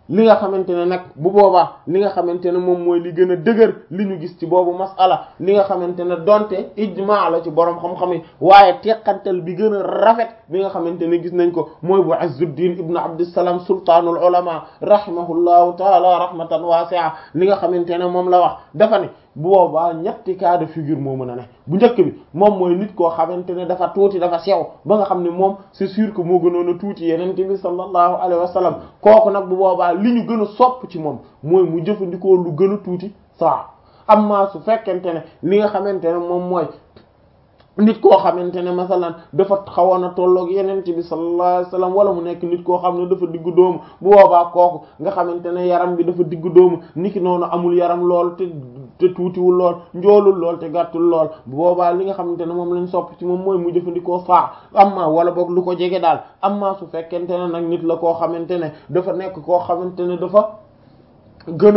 li nga xamante ne nag bu boobaa li nga xamante ne moom mooy li gën a dëgër li ñu gis ci boobu masala li nga xamante ne donte ijmaa la ci borom xam-xam yi waaye teqantal bi gën a rafet bi nga xamante ne gis nañ ko mooy bu Izzuddin ibnu Abdussalam sultaanul ulama rahimahullahu taala rahmatan wasi'a li nga xamante ne moom la wax dafa ne bu boobaa ñetti cas de figure moo mën a ne bu njëkk bi moom mooy nit koo xamante ne dafa tuuti dafa sew ba nga xam ne moom c'est sûr que moo gënoon a tuuti yeneen bi sallallahu alayhi wa sallam kooku nag bu boobaa li ñu gën a sopp ci moom mooy mu jëfandikoo lu gën a tuuti saa amma su fekkente ne li nga xamante ne moom mooy nit koo xamante ne masalan dafa xawoon a tolloog yeneen bi sallallahu alayhi wasallam wala mu nekk nit koo xam ne dafa diggu doomu bu boobaa kooku nga xamante ne yaram bi dafa diggu doomu niki noonu amul yaram lool te te tuutiwul lool njoolul lool te gàttul lool bu boobaa li nga xamante ne moom lañ sopp ci moom mooy mu jëfandikoo saa amma wala boog lu ko jege daal amma su fekkente ne nag nit la koo xamante ne dafa nekk koo xamante ne dafa gën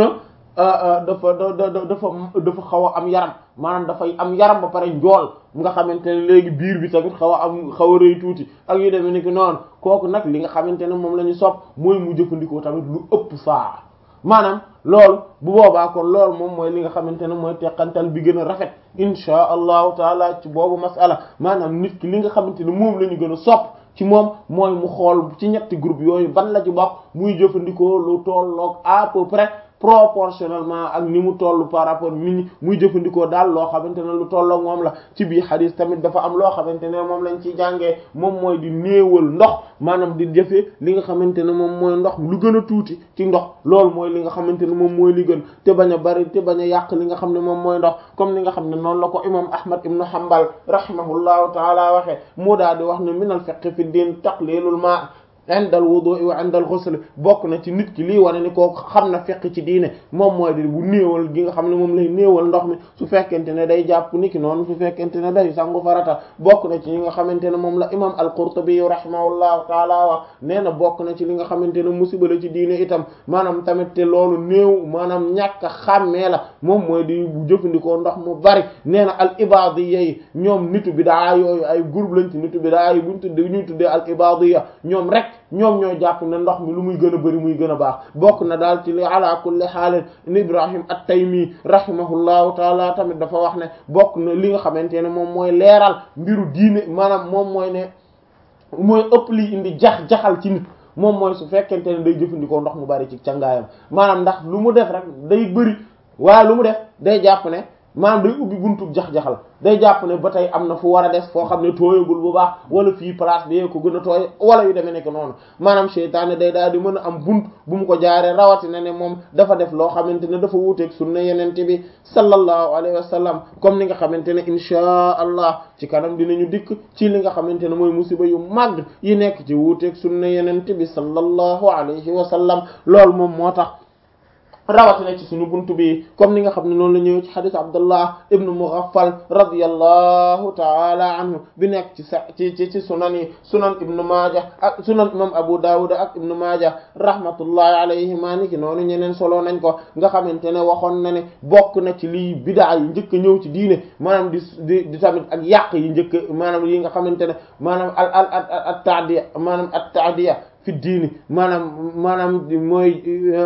a dafa da dafa dafa xaw a am yaram maanaam dafay am yaram ba pare njool nga xamante ne léegi biir bi tamit xaw a am xaw a rëy tuuti ak yu demee ni ki noonu kooku nag li nga xamante ne moom la ñu sopp mooy mu jëfandikoo tamit lu ëpp saa maanaam loolu bu boobaa kon loolu moom mooy li nga xamante ne mooy teqantal bi gën a rafet insha allahu taala ci boobu masala maanaam nit ki li nga xamante ne moom la ñu gën a sopp ci moom mooy mu xool ci ñetti groupe yooyu ban la ci bokk muy jëfandikoo lu tolloog à peu près proportionnellement ak ni mu toll par rapport nit ñi muy jëfandikoo daal loo xamante ne lu tolloog moom la ci biir xadis tamit dafa am loo xamante ne moom lañ ciy jàngee moom mooy di néewal ndox maanaam di jëfee li nga xamante ne moom mooy ndox lu gën a tuuti ci ndox loolu mooy li nga xamante ne moom mooy li gën te bañ a bari te bañ a yàq li nga xam ne moom mooy ndox comme li nga xam ne noonu la ko imam ahmad ibnu hanbal rahimahullahu taala waxee moo daal di wax ne minal fiqh fi din taqlilul ma indal wudu'i wa indal ghusl bokk na ci nit ki lii wane ni koo xam na fekk ci diine moom mooy di bu néewal gi nga xam ne moom lay néewal ndox mi su fekkente ne day jàpp ni ki noonu su fekkente ne day sangu farata bokk na ci li nga xamante ne moom la imam al-Qurtubi rahimahullahu taala wax nee na bokk na ci li nga xamante ne musiba la ci diine itam maanaam tamit te loolu néew maanaam ñàkk a xàmmee la moom mooy di bu jëfandikoo ndox mu bari nee na al ibadiyya yi ñoom nitu bidaa yooyu ay groupe lañ ci nitu bidaa yi buñ tuddee ñuy tuddee al ibadiyya ñoom rek ñoom ñoo jàpp ne ndox mi lu muy gën a bëri muy gën a baax bokk na daal ci li ala kulli xaalin Ibrahim at-Taymi rahimahullahu taala tamit dafa wax ne bokk na li nga xamante ne moom mooy leeral mbiru diine maanaam moom mooy ne mooy ëpp li indi jax-jaxal ci nit moom mooy su fekkente ne day jëfandikoo ndox mu bari ci cangaayam maanaam ndax lu mu def rek day bëri waaye lu mu def day jàpp ne maanaam day ubbi buntu jax-jaxal day jàpp ne ba tey am na fu war a des foo xam ne tooyagul bu baax wala fii place bi ko gën a tooy wala yu demee nekk noonu maanaam seytaane day daal di mën a am bunt bu mu ko jaaree rawatina ne moom dafa def loo xamante ne dafa wuuteeg sunna yenente bi sallallahu alayhi wa sallam comme ni nga xamante ne inchaa allah ci kanam dinañu dikk ci li nga xamante ne mooy musiba yu màgg yi nekk ci wuuteeg sunna yenente bi sallallahu alayhi wa sallam loolu moom moo tax rawatina ci suñu buntu bi comme ni nga xam ne noonu la ñëw ci xadis abdullah ibnu mughaffal radiyallahu taala anhu bi nekk ci sa ci ci ci sunan yi sunan ibnu maaja ak sunan imam abu dawud ak ibnu maaja rahmatullahi alayhima ni ki noonu ñeneen solo nañ ko nga xamante ne waxoon na ne bokk na ci lii bidaa yi njëkk a ñëw ci diine maanaam di di di tamit ak yàq yi njëkk maanaam yi nga xamante ne maanaam al al al at taadiya maanaam at taadiya fi diini maanaam maanaam mooy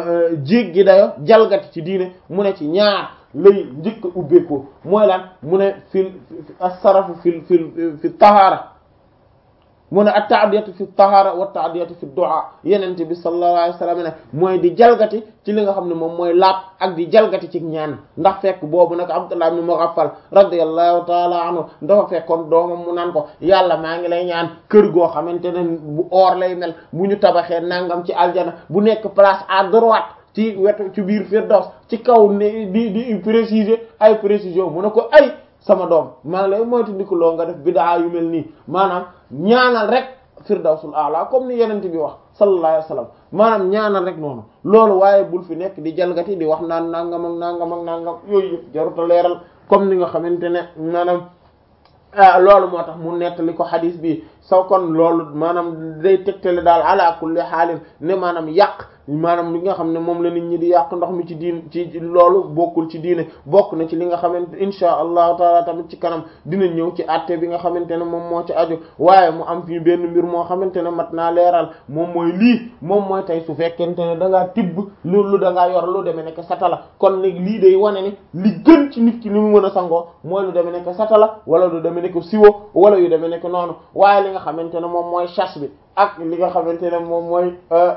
jéggi dayo jalgati ci diine mu ne ci ñaar lay njëkk a ubbeekoo mooy lan mu ne fil as-sarafu fil fil fi tahaara mu ne at-ta'diyatu fi tahaara wa at-ta'diyatu fi du'a yenente bi sallallahu alayhi wasallam ne mooy di jalgati ci li nga xam ne moom mooy laab ak di jalgati ci ñaan ndax fekk boobu nag Abdullah ibn Mughaffal radiyallahu ta'ala anhu dafa fekkoon doomam mu naan ko yàlla maa ngi lay ñaan kër goo xamante ne bu or lay mel bu ñu tabaxee nangam ci aljana bu nekk place à droite ci wetu ci biir Firdaws ci kaw ne di di préciser ay précision mu ne ko ay sama doom maa ngi lay moytu ndikaloo nga def bidaa yu mel nii maanaam ñaanal rek firdawsul a'la comme ni yenente bi wax sallallahu alayhi wasallam maanaam ñaanal rek noonu loolu waaye bul fi nekk di jalgati di wax naan nangam ak nangam ak nangam yooyu yëpp jaruta leeral comme ni nga xamante ne maanaam loolu moo tax mu nettali ko xadis bi saw kon loolu maanaam day tegtale daal ala kulli xaalin ne maanaam yàq maanaam li nga xam ne moom la nit ñi di yàq ndox mi ci diin ci loolu bokkul ci diine bokk na ci li nga xamante insha allahu taala tamit ci kanam dina ñëw ci àtte bi nga xamante ne moom moo ci aju waaye mu am fii benn mbir moo xamante ne mat naa leeral moom mooy lii moom mooy tey su fekkente ne da ngaa tibb loolu da ngaa yor lu demee nekk satala kon léegi lii day wane ni li gën ci nit ki ni mu mën a sangoo mooy lu demee nekk satala wala lu demee nekk siwo wala yu demee nekk noonu waaye li nga xamante ne moom mooy chasse bi ak li nga xamante ne moom mooy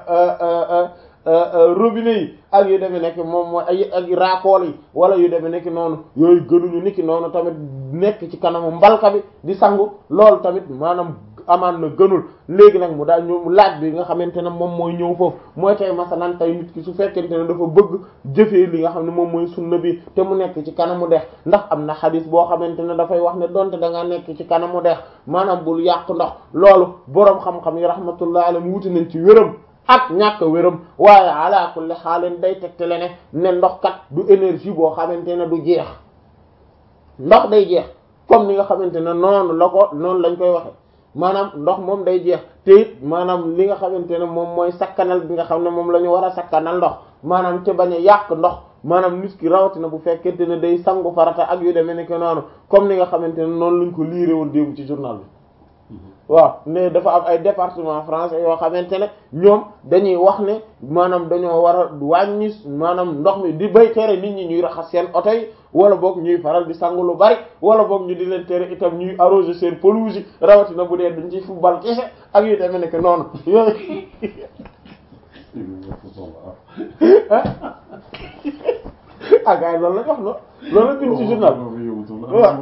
robinet yi ak yu demee nekk moom mooy ay ak raakool yi wala yu demee nekk noonu yooyu gënuñu niki noonu tamit nekk ci kanamu mbalka bi di sangu loolu tamit maanaam amaan na gënul léegi nag mu daal ñu laaj bi nga xamante ne moom mooy ñëw foofu mooy tey masalan tey nit ki su fekkente ne dafa bëgg jëfee li nga xam ne moom mooy sunna bi te mu nekk ci kanamu dex ndax am na xadis boo xamante ne dafay wax ne donte da nga nekk ci kanamu dex maanaam bul yàq ndox loolu boroom xam-xam yi rahmatullah alayhi wuti nañ ci wéram ak ñàkk wéram waaye ala kulli xaalin day tegtale ne ne ndox kat du énergie boo xamante ne du jeex ndox day jeex comme ni nga xamante ne noonu la ko noonu lañ koy waxe maanaam ndox moom day jeex te it maanaam li nga xamante ne moom mooy sakkanal bi nga xam ne moom la ñu war a sakkanal ndox maanaam te bañ a yàq ndox maanaam nit ki rawatina bu fekkente ne day sangu farata ak yu demee ne que noonu comme ni nga xamante ne noonu lañ ko liiree woon démb ci journal bi waaw ne dafa am ay département français yoo xamante ne ñoom dañuy wax ne maanaam dañoo war a wàññi maanaam ndox mi di bay tere nit ñi ñuy raxas seen oto yi wala boog ñuy faral di sangu lu bari wala boog ñu di leen tere itam ñuy arroser seen pelouse yi rawatina bu dee dañ ciy football kese ak yu demee nekk noonu yooyu ah gars yi loolu lañ wax no loolu la bind ci journal waaw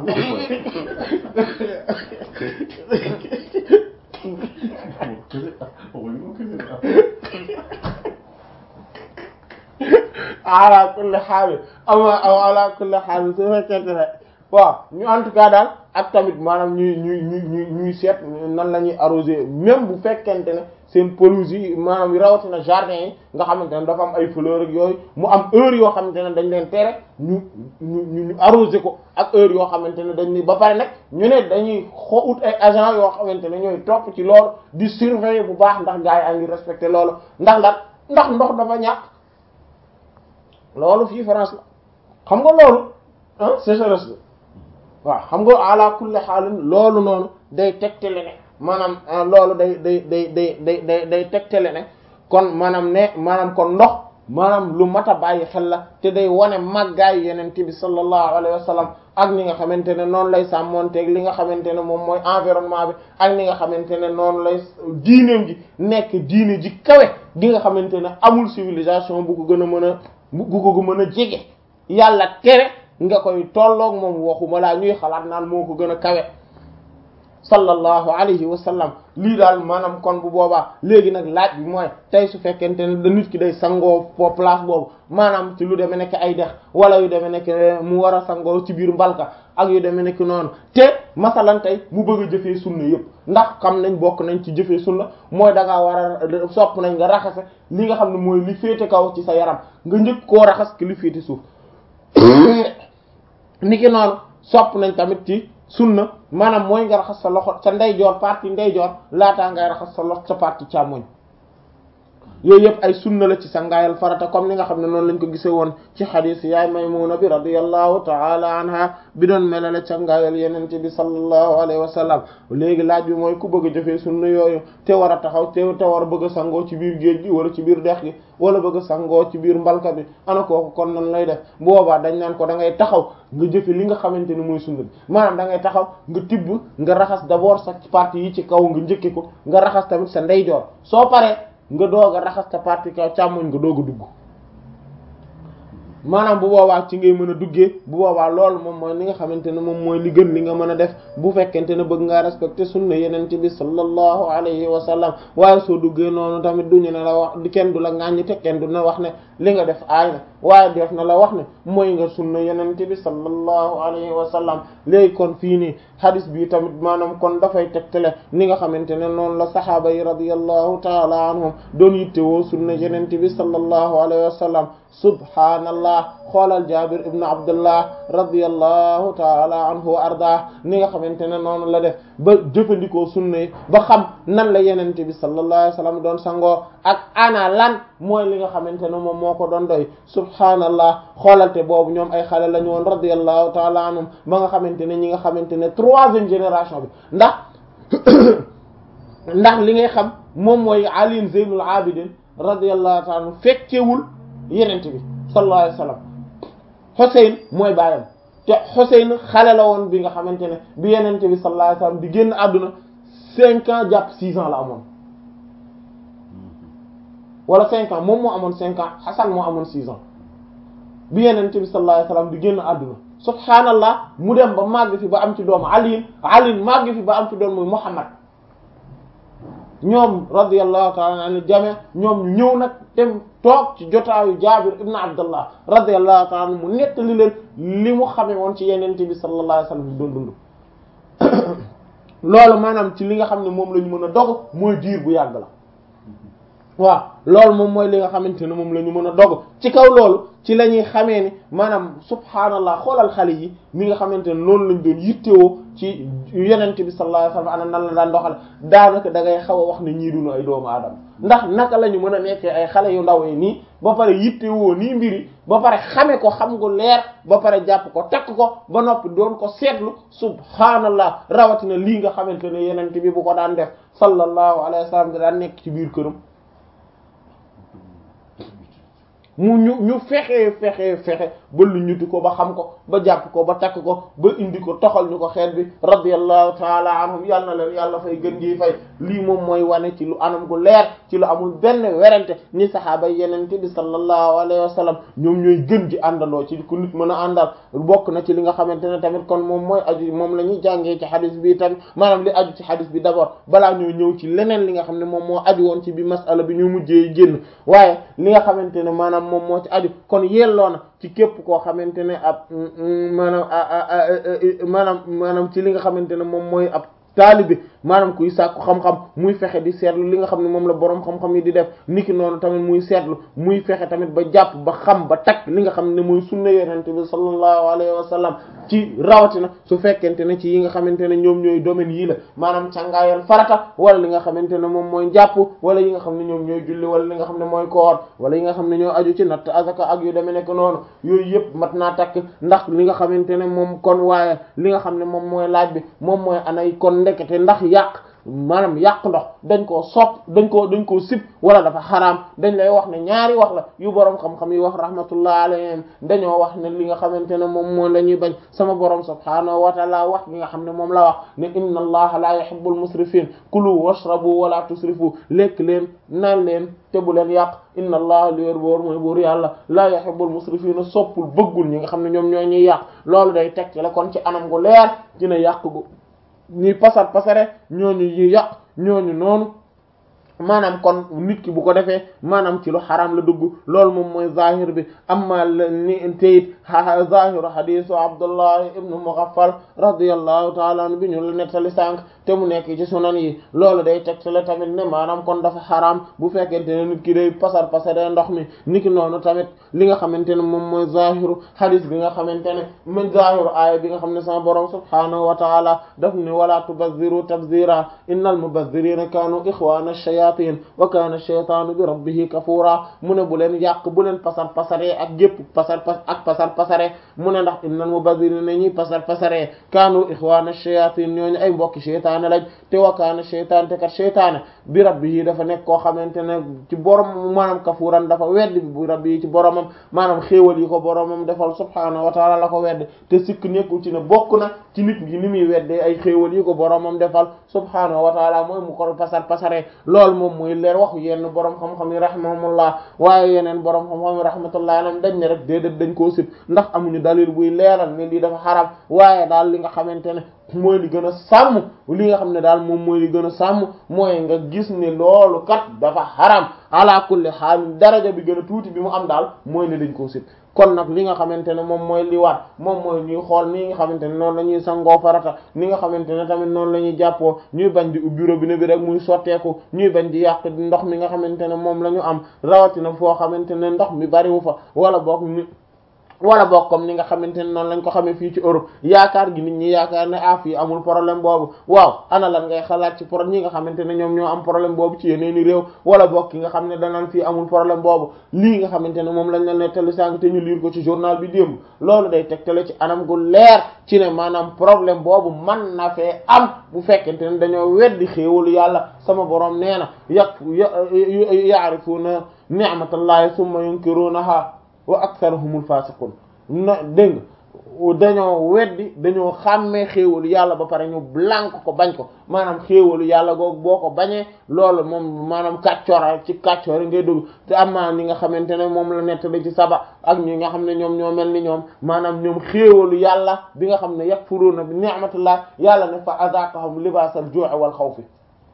ala kulli xaal ama ala kulli xaal su fekkente ne waaw ñu en tout cas daal ak tamit maanaam ñuy ñuy ñuy ñuy seet nan la ñuy arroser même bu fekkente ne seen pelouse yi maanaam rawatina jardin yi nga xamante ne dafa am ay fleur ak yooyu mu am heure yoo xamante ne dañ leen tere ñu ñu ñu arroser ko ak heure yoo xamante ne dañ ni ba pare nag ñu ne dañuy xo ut ay agent yoo xamante ne ñooy topp ci loolu di surveiller bu baax ndax gars yi a ngi respecté loolu ndax ndax ndax ndox dafa ñàkk loolu fii France la xam nga loolu ah sécheresse la waaw xam nga ala kulli xaalin loolu noonu day tegtale ne maanaam loolu day day day day day day day tegtale ne kon maanaam ne maanaam kon ndox maanaam lu mat a bàyyi xel la te day wane màggaayu yenente bi sallallahu alayhi wa sallam ak ni nga xamante ne noonu lay sàmmonteeg li nga xamante ne moom mooy environnement bi ak ni nga xamante ne noonu lay diineem ji nekk diine ji kawe gi nga xamante ne amul civilisation bu ko gën a mën a bu ko mën a jege yàlla tere nga koy tolloog moom waxuma laa ñuy xalaat naan moo ko gën a kawe sallallahu alayhi wa sallam lii daal maanaam kon bu boobaa léegi nag laaj bi mooy tey su fekkente ne da nit ki day sangoo po place boobu maanaam ci lu demee nekk ay dex wala yu demee nekk mu war a sangoo ci biir mbalka ak yu demee nekk noonu te masalan tey mu bëgg a jëfee sunna yëpp ndax xam nañ bokk nañ ci jëfee sunna mooy da ngaa war a sopp nañ nga raxase li nga xam ne mooy li féete kaw ci sa yaram nga njëkk koo raxas ki li féete suuf niki noonu sopp nañ tamit ci sunna maanaam mooy nga raxas sa loxo sa ndeyjoor partie ndeyjoor laataa ngay raxas sa loxo sa partie càmmoñ yooyu yëpp ay sunna la ci sangaayal farata comme ni nga xam ne noonu lañ ko gisee woon ci xadiis yaay Maymuna bi radiyallahu taala anha bi doon melale sangaayal yenente bi sallallahu alayhi wa sallam léegi laaj bi mooy ku bëgg a jëfee sunna yooyu te war a taxaw te te war a bëgg a sangoo ci biir géej gi wala ci biir dex gi wala bëgg a sangoo ci biir mbalka bi ana kooku kon nan lay def boobaa dañ naan ko da ngay taxaw nga jëfe li nga xamante ni mooy sunna bi maanaam da ngay taxaw nga tibb nga raxas d'abord sa partie yi ci kaw nga njëkke ko nga raxas tamit sa ndeyjoor soo paree nga doog a raxas ta partie kaw càmmoñ nga doog a dugg maanaam bu boobaa ci ngay mën a duggee bu boobaa loolu moom mooy li nga xamante ne moom mooy li gën li nga mën a def bu fekkente ne bëgg ngaa respecter sunna yenente bi sallallahu alayhi wa sallam waaye soo duggee noonu tamit duñu ne la wax kenn du la ŋàññi te kenn du na wax ne li nga def aay na waaye def na la wax ne mooy nga sunna yenente bi sallallahu alayhi wa sallam léegi kon fii nii hadis bi tamit maanaam kon dafay tegtale ni nga xamante ne noonu la sahaaba yi radiyallahu taala anhum doon yittewoo sunna yenente bi sallallahu alayhi wa sallam subhaanallah xoolal jabir ibnu abdullah radiyallahu taala anhu wa ardah ni nga xamante ne noonu la def ba jëfandikoo sunna yi ba xam nan la yenente bi sallallahu alayhi wa sallam doon sangoo ak ana lan mooy li nga xamante ne moom moo ko doon doy subhaanallah xoolalte boobu ñoom ay xale la ñu woon radiyallahu taala anhum ba nga xamante ne ñi nga xamante ne troisième génération bi ndax ndax li ngay xam moom mooy Ali Zeynul Abidin radiyallahu taala anhu fekkewul yenente bi sallallahu alayhi wa sallam Xuseyn mooy baayam te Xuseyn xale la woon bi nga xamante ne bi yenente bi sallallahu alayhi wa sallam di génn àdduna cinq ans jàpp six ans la amoon wala cinq ans moom moo amoon cinq ans Xasan moo amoon six ans bi yenente bi sallallahu alayhi wa sallam di génn àdduna subhaanallah mu dem ba màgg fi ba am ci doom Ali Ali màgg fi ba am ci doom muy Muhammad ñoom radiyallahu ta'ala anhu jame ñoom ñu ñëw nag dem toog ci jotaayu Jaabir ibn Abdullah radiyallahu ta'ala anhu mu nettali leen li mu xamee woon ci yenente bi sallallahu alayhi wasallam bi doon dund loolu maanaam ci li nga xam ne moom la ñu mën a dog mooy diir bu yàgg la waaw loolu moom mooy li nga xamante ne moom la ñu mën a dog ci kaw loolu ci la ñuy xamee ni maanaam subhaanallah xoolal xale yi mi nga xamante ne loolu lañ doon yittewoo ci yenente bi sallallahu alayhi wasallam ana nan la daan doxal daanaka da ngay xaw a wax ne ñii dunu ay doomu aadama ndax naka la ñu mën a nekkee ay xale yu ndaw yi nii ba pare yittewoo nii mbiri ba pare xame ko xam gu leer ba pare jàpp ko takk ko ba noppi doon ko seetlu subhaanallah rawatina lii nga xamante ne yenente bi bu ko daan def sallallahu alayhi wasallam da daan nekk ci biir këram mu ñu ñu fexe fexe fexe ba lu ñutu ko ba xam ko ba jàpp ko ba takk ko ba indi ko toxal ñu ko xeet bi radiyallahu taala anhum yàlla na leen yàlla fay gën gi fay lii moom mooy wane ci lu anam gu leer ci lu amul benn werante ni saxaaba yenente bi sallallahu alayhi wa sallam ñoom ñooy gën ji àndandoo ci ku nit mën a àndal bokk na ci li nga xamante ne tamit kon moom mooy aju moom la ñuy jàngee ci xadis bi tamit maanaam li aju ci xadis bi d'abord balaa ñoo ñëw ci leneen li nga xam ne moom moo aju woon ci bi masala bi ñu mujjee génn waaye li nga xamante ne maanaam moom moo ci aju kon yelloo na ci képp koo xamante ne ab maanaam maanaam maanaam ci li nga xamante ne moom mooy ab taalibe maanaam kuy sàkku xam-xam muy fexe di seetlu li nga xam ne moom la boroom xam-xam yi di def niki noonu tamit muy seetlu muy fexe tamit ba jàpp ba xam ba takk li nga xam ne muy sunna yonent bi sallallahu alayhi wa sallam ci rawatina su fekkente ne ci yi nga xamante ne ñoom ñooy domaine yii la maanaam càngaayal farata wala li nga xamante ne moom mooy jàpp wala yi nga xam ne ñoom ñooy julli wala li nga xam ne mooy koor wala yi nga xam ne ñoo aju ci natt azaka ak yu demee nekk noonu yooyu yëpp mat naa takk ndax li nga xamante ne moom kon waaye li nga xam ne moom mooy laaj bi moom mooy anay kon ndekete ndax yàq maanaam yàq ndox dañ koo sopp dañ koo dañ koo sib wala dafa xaraam dañ lay wax ne ñaari wax la yu boroom xam-xam yi wax rahmatullah alayhim dañoo wax ne li nga xamante ne moom moo la ñuy bañ sama boroom subhaanahu wa taala wax li nga xam ne moom la wax ne inna allaha la yuhibbul musrifin kulu washrabu wala tusrifu lekk leen naan leen te bu leen yàq inna allaha li wér boor mooy buur yàlla la yuhibbul musrifina soppul bëggul ñi nga xam ne ñoom ñoo ñuy yàq loolu day tekki la kon ci anam gu leer dina yàq gu ñuy pasar pasare ñooñu yi yàq ñooñu noonu maanaam kon nit ki bu ko defee maanaam ci lu xaraam la dugg loolu moom mooy zahir bi amma ni teyit zahiru hadisu abdullah ibnu mughaffal radiyallahu taala anhu bi ñu la nettali sànq te mu nekk ci sunan yi loolu day tegtale tamit ne maanaam kon dafa xaraam bu fekkente ne nit ki day pasar pasare ndox mi niki noonu tamit li nga xamante ne moom mooy zahiru hadis bi nga xamante ne min zahiru aaya bi nga xam ne sama borom subhanahu wa taala daf ni wala tubazziru tabzira innal mubazzirina kanu ikhwana shayatin wa kana shaytanu bi rabbihi kafura mu ne bu leen yàq bu leen pasar pasare ak gépp pasar pas ak pasar pasare mu ne ndax innal mubazzirina ñuy pasar pasare kanu ikhwana shayatin ñooñu ay mbokki shaytaan lañ te wa kana shaytan te kat shaytaan bi rabbihi dafa nekk koo xamante ne ci borom maanaam kafuran dafa weddi bi rabbihi ci boromam maanaam xéewal yi ko boromam defal subhanahu wa ta'ala la ko weddi te sikk nekkul ci ne bokk na ci nit ñi ni muy weddee ay xéewal yi ko boromam defal subhanahu wa ta'ala mooy mu ko pasar pasare loolu moom mooy leer waxu yenn borom xam-xam yi rahimahumullah waaye yeneen borom xam-xam yi rahmatullah alayhim dañ ne rek déedéet dañ koo sib ndax amuñu dalil buy leeral ne lii dafa xaram waaye daal li nga xamante ne mooy li gën a sàmm li nga xam ne daal moom mooy li gën a sàmm mooy nga gis ne loolu kat dafa xaram ala kulli xaal daraja bi gën a tuuti bi mu am daal mooy ne dañ koo sib kon nag li nga xamante ne moom mooy li war moom mooy ñuy xool ni nga xamante ne noonu la ñuy sangoo farata ni nga xamante ne tamit noonu la ñuy jàppoo ñuy bañ di ubbi robinet bi rek muy sotteeku ñuy bañ di yàq ndox mi nga xamante ne moom la ñu am rawatina foo xamante ne ndox mi bariwu fa wala boog ni wala boog comme ni nga xamante ne noonu lañ ko xamee fii ci Europe yaakaar gi nit ñi yaakaar ne ah fii amul problème boobu waaw ana lan ngay xalaat ci pro ñi nga xamante ne ñoom ñoo am problème boobu ci yeneen i réew wala boog ki nga xam ne danaan fii amul problème boobu lii nga xamante ne moom lañ la nettali sànq te ñu liir ko ci journal bi démb loolu day tegtale ci anam gu leer ci ne maanaam problème boobu man na fee am bu fekkente ne dañoo weddi xéewalu yàlla sama borom nee na yàq ya'rifuna ni'matallahi thumma yunkirunaha wa aktharuhumul fasiqun na dégg dañoo weddi dañoo xàmmee xéewalu yàlla ba pare ñu blank ko bañ ko maanaam xéewalu yàlla googu boo ko bañee loolu moom maanaam kàccoora ci kàccoora ngay dugg te am naa ñi nga xamante ne moom la nettali ci saba ak ñi nga xam ne ñoom ñoo mel ni ñoom maanaam ñoom xéewalu yàlla bi nga xam ne yakfuruna bi ni'matillah yàlla ne fa azaqahum libaasal ju'i wal xawfi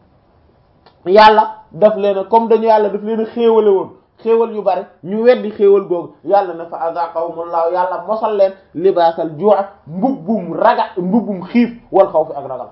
yàlla daf leen comme dañu yàlla daf leen a xéewale woon xéewal yu bari ñu weddi xéewal googu yàlla na fa azaqahumullahu yàlla mosal leen libaasal juu' mbubbum raga mbubbum xiif wal xawfi ak ragal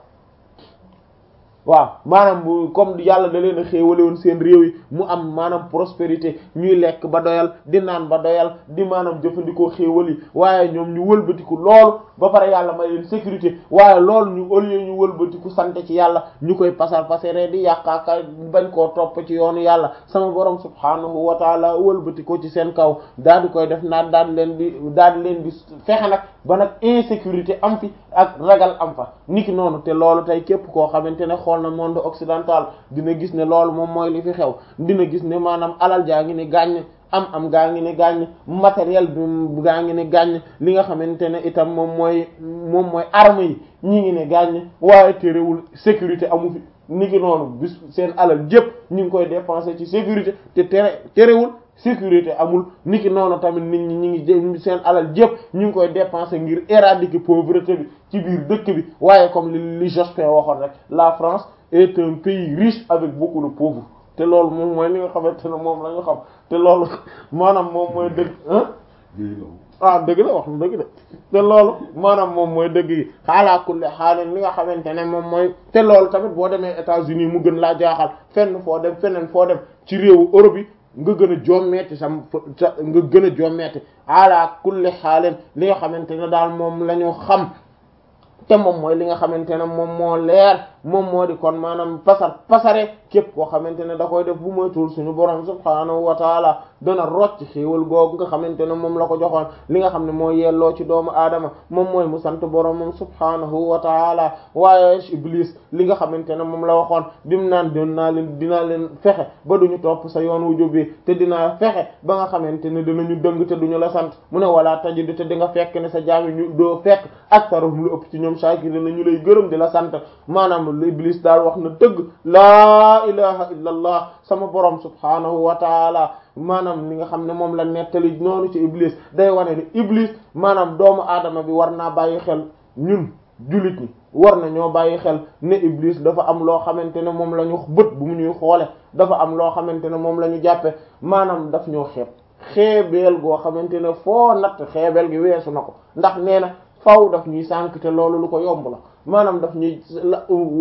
waaw maanaam comme yàlla da leen a xéewale woon seen réew yi mu am maanaam prospérité ñuy lekk ba doyal di naan ba doyal di maanaam jëfandikoo xéewal yi waaye ñoom ñu wëlbatiku loolu ba pare yàlla may leen sécurité waaye loolu ñu au lieu ñu wëlbatiku sant ci yàlla ñu koy pasar pasare di yàqaaka bañ koo topp ci yoonu yàlla sama borom subhaanahu wa taala wëlbatiku ci seen kaw daal di koy def naan daal di leen di daal di leen di fexe nag ba nag insécurité am fi ak ragal am fa niki noonu te loolu tey képp koo xamante ne xool na monde occidental dina gis ne loolu moom mooy li fi xew dina gis ne maanaam alal jaa ngi ni gàññ am am gaa ngi ne gàññ matériel bi gaa ngi ne gàññ li nga xamante ne itam moom mooy moom mooy arme yi ñi ngi ne gàññ waaye terewul sécurité amu fi ni ki noonu bis seen alal jëpp ñu ngi koy dépenser ci sécurité te tere terewul sécurité amul ni ki noonu tamit nit ñi ñi ngi seen alal jëpp ñu ngi koy dépenser ngir éradiquer pauvreté bi ci biir dëkk bi waaye comme li li Jospin waxoon rek la France est un pays riche avec beaucoup de pauvres te loolu moom mooy li nga xamante ne moom la ñu xam te loolu maanaam moom mooy dëgg ah dëgg la wax na dëgg de te loolu maanaam moom mooy dëgg yi xaalaa kulli xaalin li nga xamante ne moom mooy te loolu tamit boo demee États-Unis mu gën laa jaaxal fenn foo dem feneen foo dem ci réewu Europe yi nga gën a jommeeti sam sa nga gën a jommeeti ala kulli xaalin li nga xamante ne daal moom la ñu xam te moom mooy li nga xamante ne moom moo leer moom moo di kon maanaam pasar pasare képp koo xamante ne da koy def bu moytuwul suñu borom subhaanahu wa taala dana rocc xéewal googu nga xamante ne moom la ko joxoon li nga xam ne moo yelloo ci doomu aadama moom mooy mu sant borom moom subhaanahu wa taala waaye iblis li nga xamante ne moom la waxoon dim naan doon naa leen dinaa leen fexe ba duñu topp sa yoon wu jubbi te dinaa fexe ba nga xamante ne dinañu dëng te duñu la sant mu ne wala tajidu te di nga fekk ne sa jaami ñu doo fekk aktaruhum lu ëpp ci ñoom shaakiriin la ñu lay gërëm di la sant maanaam iblis daal wax na dëgg laa ilaha illa allah sama borom subhaanahu wa taala maanaam li nga xam ne moom la nettali noonu ci iblis day wane ni iblis maanaam doomu aadama bi war naa bàyyi xel ñun jullit ñi war na ñoo bàyyi xel ne iblis dafa am loo xamante ne moom la ñu bët bu mu ñuy xoole dafa am loo xamante ne moom la ñu jàppe maanaam daf ñoo xeeb xeebeel goo xamante ne foo natt xeebeel gi weesu na ko ndax nee na faw daf ñuy sànk te loolu lu ko yomb la maanaam daf ñuy la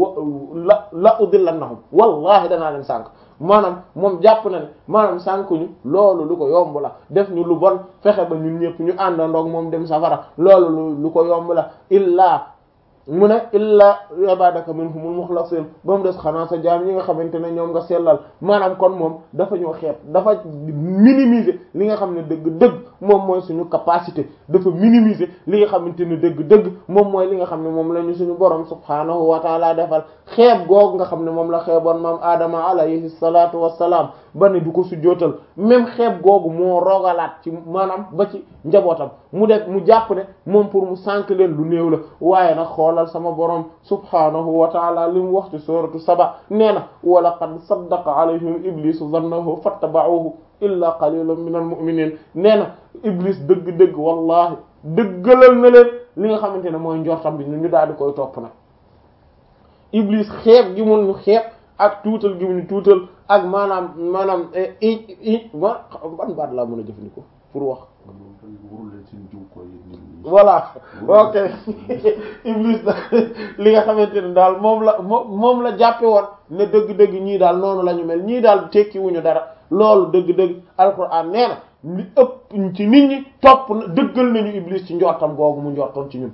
la la udillannahum wallahi danaa leen sànk maanaam moom jàpp na ne maanaam sànk ñu loolu lu ko yomb la def ñu lu bon fexe ba ñun ñëpp ñu àndandoog moom dem safara loolu lu lu ko yomb la illaa mu ne illa ibadaka minhumul mukhlasin ba mu des xanaa sa jaam ñi nga xamante ne ñoom nga sellal maanaam kon moom dafa ñoo xeeb dafa minimiser li nga xam ne dëgg-dëgg moom mooy suñu capacité dafa minimiser li nga xamante ne dëgg-dëgg moom mooy li nga xam ne moom la ñu suñu borom subhaanahu wa taala defal xeeb googu nga xam ne moom la xeeboon maam Adama alayhi salaatu wassalaam ba ne du ko sujjootal même xeeb googu moo rogalaat ci maanaam ba ci njabootam mu def mu jàpp ne moom pour mu sànk leen lu néew la waaye nag xoolal sama borom subhaanahu wa taala li mu wax ci suratu saba nee na wa laqad saddaqa alayhim iblisu zannahu fattaba'uhu illa qalilan min al mu'minin nee na iblis dëgg-dëgg wallahi dëggalal na leen li nga xamante ne mooy njortam bi ñu ñu daal di koy topp nag iblis xeeb gi mun ñu xeeb ak tuutal gi mu ñu tuutal ak maanaam maanaam i i ban baat laa mën a jëfandikoo pour wax voilà ok iblis da li nga xamante ne daal moom la moom moom la jàppe woon ne dëgg-dëgg ñii daal noonu la ñu mel ñii daal tekki wuñu dara loolu dëgg-dëgg alquran nee na li ëpp ci nit ñi topp na dëggal nañu iblis ci njortam googu mu njortoon ci ñun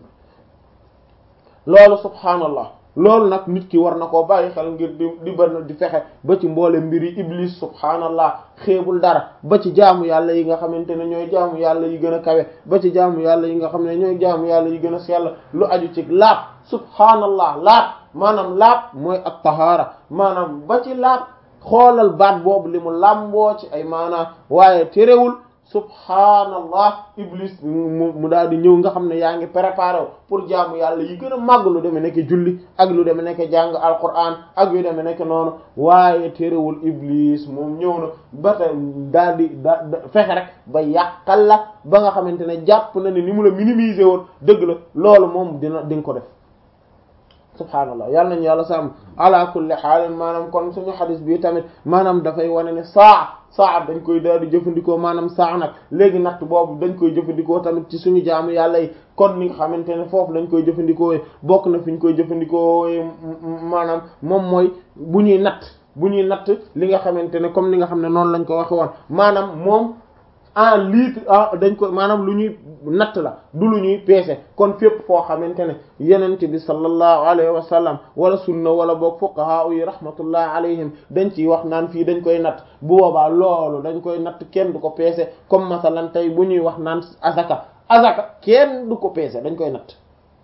loolu subhaanallah loolu nag nit ki war na koo bàyyi xel ngir di di ban di fexe ba ci mboole mbiri iblis subhaanallah xeebul dara ba ci jaamu yàlla yi nga xamante ne ñooy jaamu yàlla yi gën a kawe ba ci jaamu yàlla yi nga xam ne ñooy jaamu yàlla yi gën a sell lu aju ci laab subhaanallah laab maanaam laab mooy ak tahaara maanaam ba ci laab xoolal baat boobu li mu làmboo ci ay maanaam waaye terewul subhaanallah iblis mu mu daal di ñëw nga xam ne yaa ngi préparé wu pour jaamu yàlla yi gën a màgg lu demee nekk julli ak lu demee nekk jàng alquran ak yu demee nekk noonu waaye terewul iblis moom ñëw na ba tey daal di da fexe rek ba yàqal la ba nga xamante ne jàpp na ne ni mu la minimiser woon dëgg la loolu moom dina di nga ko def subhaanallah yàlla nañu yàlla sàmm ala kulli xaalin maanaam kon suñu xadis bi tamit maanaam dafay wane ne saa saa dañ koy daal di jëfandikoo maanaam saa nag léegi natt boobu dañ koy jëfandikoo tamit ci suñu jaamu yàlla yi kon ni nga xamante ne foofu lañ koy jëfandikoo bokk na fi ñu koy jëfandikoo maanaam moom mooy bu ñuy natt bu ñuy natt li nga xamante ne comme ni nga xam ne noonu lañ ko waxe woon maanaam moom en litre ah dañ ko maanaam lu ñuy natt la du lu ñuy peese kon fépp foo xamante ne yenente bi sallallahu alayhi wa sallam wala sunna wala boog fuqaha yi rahmatullah alayhim dañ ciy wax naan fii dañ koy natt bu boobaa loolu dañ koy natt kenn du ko peese comme masalan tey bu ñuy wax naan azaka azaka kenn du ko peese dañ koy natt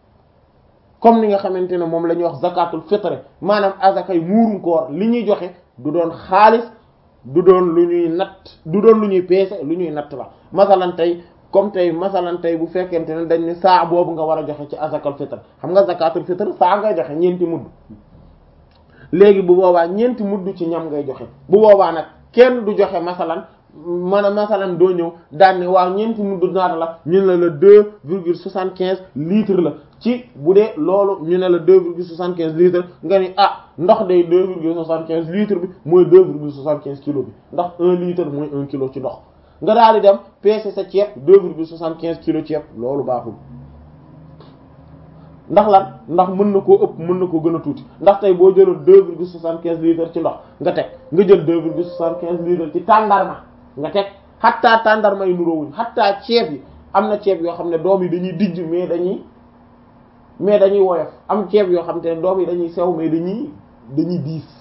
comme ni nga xamante ne moom la ñuy wax zakatul fitre maanaam azaka yi muurum koor li ñuy joxe du doon xaalis du doon lu ñuy natt du doon lu ñuy peese lu ñuy natt la masalan tey comme tey masalan tey bu fekkente ne dañ ne saa boobu nga war a joxe ci azakal fitr xam nga zakatul fitr saa ngay joxe ñeenti mudd léegi bu boobaa ñeenti mudd ci ñam ngay joxe bu boobaa nag kenn du joxe masalan man a masalan doo ñëw daan ne waaw ñeenti mudd naata la ñu ne la deux virgule soixante quinze litres la ci bu dee loolu ñu ne la deux virgule soixante quinze litres nga ni ah ndox day deux virgule soixante quinze litres bi mooy deux virgule soixante quinze kilos bi ndax un litre mooy un kilo ci ndox nga daal di dem peser sa ceeb deux virgule soixante quinze kilos ceeb loolu baaxul ndax lan ndax mën na koo ëpp mën na koo gën a tuuti ndax tey boo jëloon deux virgule soixante quinze litres ci ndox nga teg nga jël deux virgule soixante quinze litres ci tàndarma nga teg xattaa tàndarma yi nuroowuñ xattaa ceeb yi am na ceeb yoo xam ne doom yi dañuy dijj mais dañuy mais dañuy woyof am ceeb yoo xam te ne doom yi dañuy sew mais dañuy dañuy diis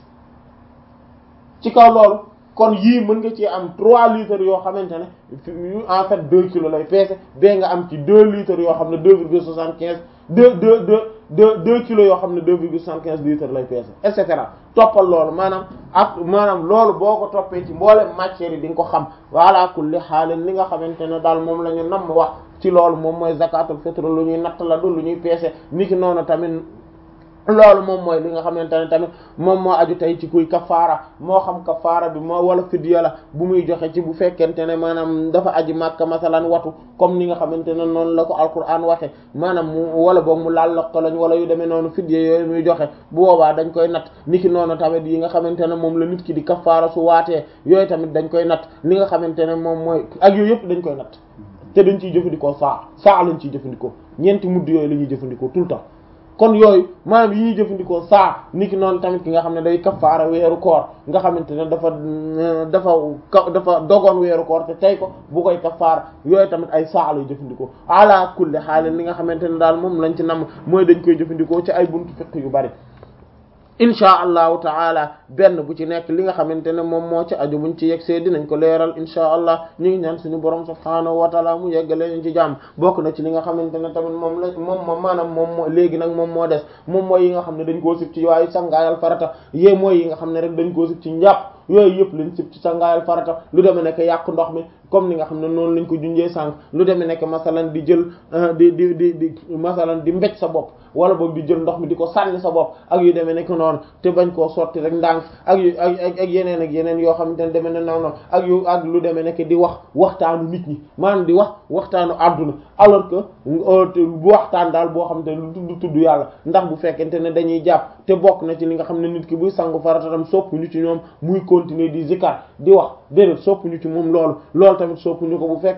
ci kaw loolu kon yii mën nga ci am trois litres yoo xamante ne en fait deux kilos lay peese bee nga am ci deux litres yoo xam ne deux virgule soixante quinze deux deux deux deux deux kilos yoo xam ne deux virgule soixante quinze litres lay peese et cetera toppal loolu maanaam ak maanaam loolu boo ko toppee ci mboolem matières yi di nga ko xam wala kulli xaalin li nga xamante ne daal moom la ñu namm wax ci loolu moom mooy zakatul fitr lu ñuy natt la du lu ñuy peese niki noonu tamit loolu moom mooy li nga xamante ne tamit moom moo aju tey ci kuy kafaara moo xam kafaara bi moo wala fidya la bu muy joxe ci bu fekkente ne maanaam dafa aji màkka masalan watu comme ni nga xamante ne noonu la ko alquran waxe maanaam mu wala boog mu laal lokko lañ wala yu demee noonu fidya yooyu muy joxe bu boobaa dañ koy natt niki noonu tamit yi nga xamante ne moom la nit ki di kafaara su waatee yooyu tamit dañ koy natt li nga xamante ne moom mooy ak yooyu yëpp dañ koy natt te dañ ciy jëfandikoo saa saa lañ ciy jëfandikoo ñeenti mudd yooyu la ñuy jëfandikoo tout le temps kon yooyu maanaam yi ñuy jëfandikoo saa niki noonu tamit ki nga xam ne day kafaara weeru koor nga xamante ne dafa dafa dafa dogoon weeru koor te tey ko bu koy kafaara yooyu tamit ay saa lay jëfandikoo ala kulli xaalin li nga xamante ne daal moom lañ ci nam mooy dañ koy jëfandikoo ci ay buntu fiqh yu bari inchaa allahu taala benn bu ci nekk li nga xamante ne moom moo ci aju buñ ci yegsee dinañ ko leeral inchaa allah ñu ngi ñaan suñu borom subhaanahu wa taala mu yeggale ñu ci jàmm bokk na ci li nga xamante ne tamit moom la moom moo maanaam moom moo léegi nag moom moo des moom mooy yi nga xam ne dañ koo sib ci waaye sangaayal farata yée mooy yi nga xam ne rek dañ koo sib ci njàpp yooyu yëpp lañ sib ci sangaayal farata lu demee nekk yàq ndox mi comme ni nga xam ne noonu lañ ko junjee sànq lu demee nekk masalan di jël di di di di masalan di mbéj sa bopp wala boog di jël ndox mi di ko sànni sa bopp ak yu demee nekk noonu te bañ koo sotti rek ndànk ak yu ak ak yeneen ak yeneen yoo xamante ne demee ne noonu ak yu ak lu demee nekk di wax waxtaanu nit ñi maanaam di wax waxtaanu àdduna alors que bu waxtaan daal boo xamante ne lu tudd tudd yàlla ndax bu fekkente ne dañuy jàpp te bokk na ci li nga xam ne nit ki buy sangu farata tam sopp ñu ci ñoom muy continuer di zikar di wax déedéet sopp ñu ci moom loolu loolu tamit sopp ñu ko bu fekk